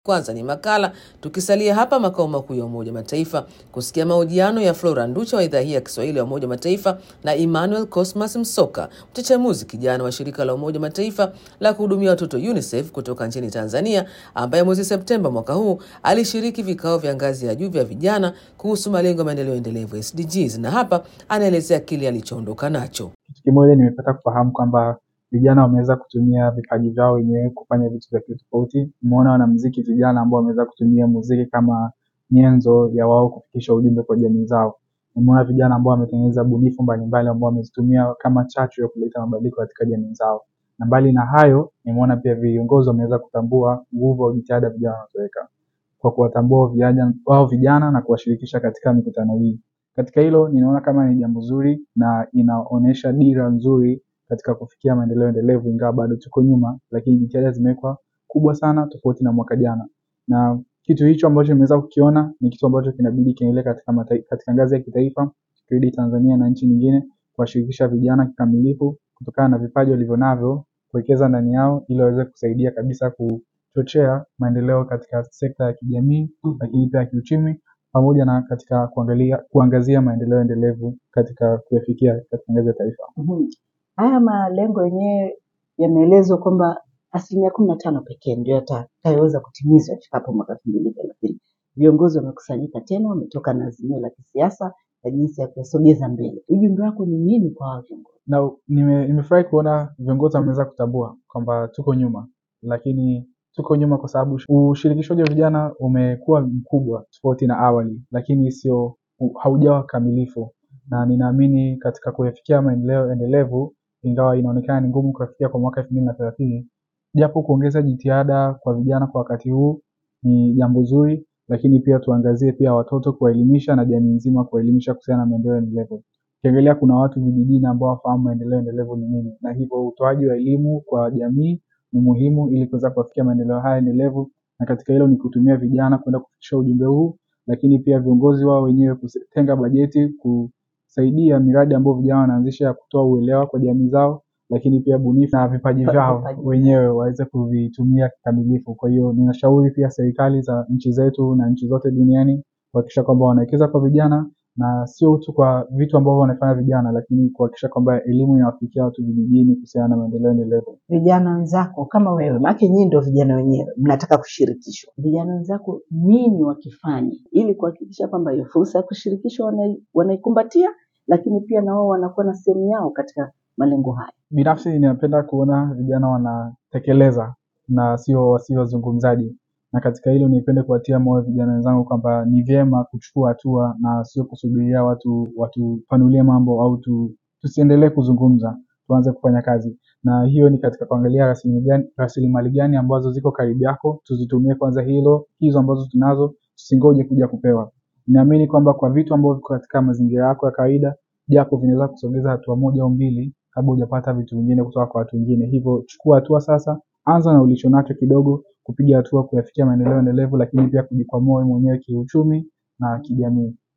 Kwanza ni makala, tukisalia hapa makao makuu ya Umoja Mataifa kusikia mahojiano ya Flora Nducha wa idhaa hii ya Kiswahili ya Umoja Mataifa na Emmanuel Cosmas Msoka, mchachamuzi kijana wa shirika la Umoja Mataifa la kuhudumia watoto UNICEF kutoka nchini Tanzania, ambaye mwezi Septemba mwaka huu alishiriki vikao vya ngazi ya juu vya vijana kuhusu malengo ya maendeleo endelevu SDGs, na hapa anaelezea kile alichoondoka nacho. Kitu kimoja nimepata kufahamu kwamba vijana wameweza kutumia vipaji vyao wenyewe kufanya vitu vya tofauti. Nimeona wanamuziki vijana ambao wameweza kutumia muziki kama nyenzo ya wao kufikisha ujumbe kwa jamii zao. Nimeona vijana ambao wametengeneza bunifu mbalimbali ambao wamezitumia kama chachu ya kuleta mabadiliko katika jamii zao. Na mbali na hayo, nimeona pia viongozi wameweza kutambua nguvu au jitihada vijana wanazoweka kwa kuwatambua vijana wao vijana na kuwashirikisha katika mikutano hii. Katika hilo ninaona kama ni jambo zuri na inaonyesha dira nzuri katika kufikia maendeleo endelevu, ingawa bado tuko nyuma, lakini jitihada zimewekwa kubwa sana tofauti na mwaka jana. Na kitu hicho ambacho nimeweza kukiona ni kitu ambacho kinabidi kiendelee katika, matai- katika ngazi ya kitaifa, tukirudi Tanzania na nchi nyingine, kuwashirikisha vijana kikamilifu kutokana na vipaji walivyo navyo, kuwekeza ndani yao ili waweze kusaidia kabisa kuchochea maendeleo katika sekta ya kijamii, lakini pia ya kiuchumi pamoja na katika kuangalia kuangazia maendeleo endelevu katika kuyafikia katika ngazi ya taifa. Mhm. Haya malengo yenyewe yameelezwa kwamba asilimia kumi na tano pekee ndio yatakayoweza kutimizwa ifikapo mwaka elfu mbili thelathini. Viongozi wamekusanyika tena, wametoka na azimio la kisiasa na jinsi ya kuyasogeza mbele. Ujumbe wako ni nini kwa hawa viongozi? na nime- nimefurahi kuona viongozi wameweza kutambua kwamba tuko nyuma, lakini tuko nyuma kwa sababu ushirikishwaji wa vijana umekuwa mkubwa tofauti na awali, lakini sio u- haujawa kamilifu, na ninaamini katika kuyafikia maendeleo endelevu, ingawa inaonekana ni ngumu kuyafikia kwa mwaka elfu mbili na thelathini, japo kuongeza jitihada kwa vijana kwa wakati huu ni jambo zuri, lakini pia tuangazie pia watoto kuwaelimisha na jamii nzima kuwaelimisha kuhusiana na maendeleo endelevu. Ukiangalia kuna watu vijijini ambao wafahamu maendeleo endelevu ni nini, na hivyo utoaji wa elimu kwa jamii ni muhimu ili kuweza kuwafikia maendeleo haya endelevu, na katika hilo ni kutumia vijana kwenda kufikisha ujumbe huu, lakini pia viongozi wao wenyewe kutenga bajeti kusaidia miradi ambayo vijana wanaanzisha ya kutoa uelewa kwa jamii zao, lakini pia bunifu na vipaji vyao Vipaji. wenyewe waweze kuvitumia kikamilifu. Kwa hiyo ninashauri pia serikali za nchi zetu na nchi zote duniani kuhakikisha kwamba wanawekeza kwa vijana na sio tu kwa vitu ambavyo wanafanya vijana, lakini kuhakikisha kwamba elimu inawafikia watu vijijini kuhusiana na maendeleo endelevu. Vijana wenzako kama wewe, maana nyinyi ndio vijana wenyewe mnataka kushirikishwa. Vijana wenzako nini wakifanya ili kuhakikisha kwamba hiyo fursa ya kushirikishwa wanai- wanaikumbatia, lakini pia na wao wanakuwa na sehemu yao katika malengo haya. Binafsi ninapenda kuona vijana wanatekeleza na sio wasio wazungumzaji, na katika hilo nipende kuwatia moyo vijana wenzangu kwamba ni vyema kuchukua hatua na sio kusubiria watu watupanulie mambo au tu, tusiendelee kuzungumza, tuanze kufanya kazi. Na hiyo ni katika kuangalia rasilimali gani, rasilimali gani ambazo ziko karibu yako, tuzitumie kwanza hilo, hizo ambazo tunazo tusingoje kuja kupewa. Ninaamini kwamba kwa vitu ambavyo viko katika mazingira yako ya kawaida, japo vinaweza kusogeza hatua moja au mbili kabla hujapata vitu vingine kutoka kwa watu wengine. Hivyo chukua hatua sasa, anza na ulicho nacho kidogo, kupiga hatua kuyafikia maendeleo endelevu, lakini pia kujikwamua wewe mwenyewe kiuchumi na kijamii.